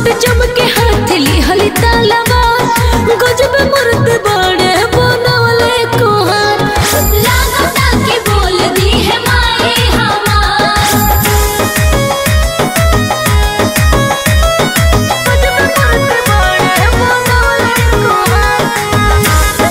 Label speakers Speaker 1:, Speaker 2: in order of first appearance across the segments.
Speaker 1: चमके हाथ लिहली तालवा गजब मूर्ति बड़े बनवले कुहार लागता कि बोल दी है माए हमार गजब मूर्ति बड़े बनवले कुहार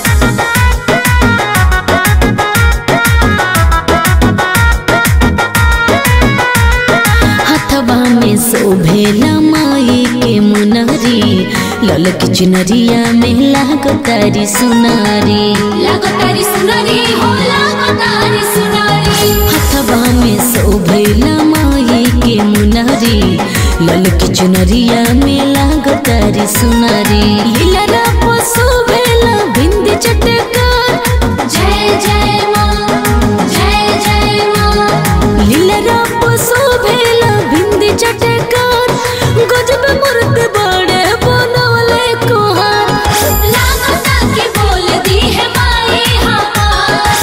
Speaker 1: हथवा में शोभेला माई के मुनरी ललक चुनरिया में लागतारी सुनारी
Speaker 2: लागतारी सुनारी हो लागतारी सुनारी
Speaker 1: हथवा में शोभेला माई के मुनरी ललक चुनरिया में लागतारी सुनारी लीला शोभेला बिंदी चटकार
Speaker 2: जय जय माँ जय जय माँ
Speaker 1: लीला शोभेला बिंदी चटकार गजब मूर्ति बड़े बनवले कुहार
Speaker 2: लागता कि बोल दी है माए हमार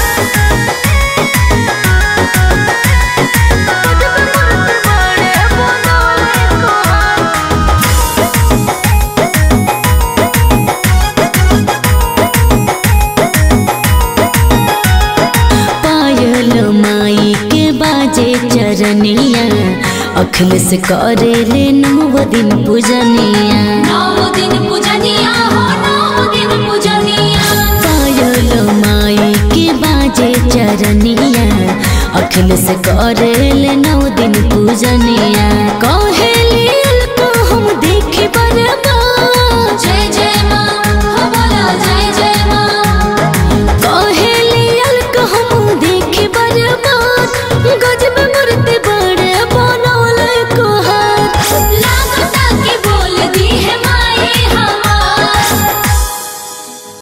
Speaker 1: पायल माई के बाजे चरनिया अखिल से करे ले नव दिन पूजनिया
Speaker 2: नौ दिन पूजनिया हो नौ दिन पूजनिया
Speaker 1: पायल माई के बाजे चरनिया अखिल से करे ले नव दिन पूजनिया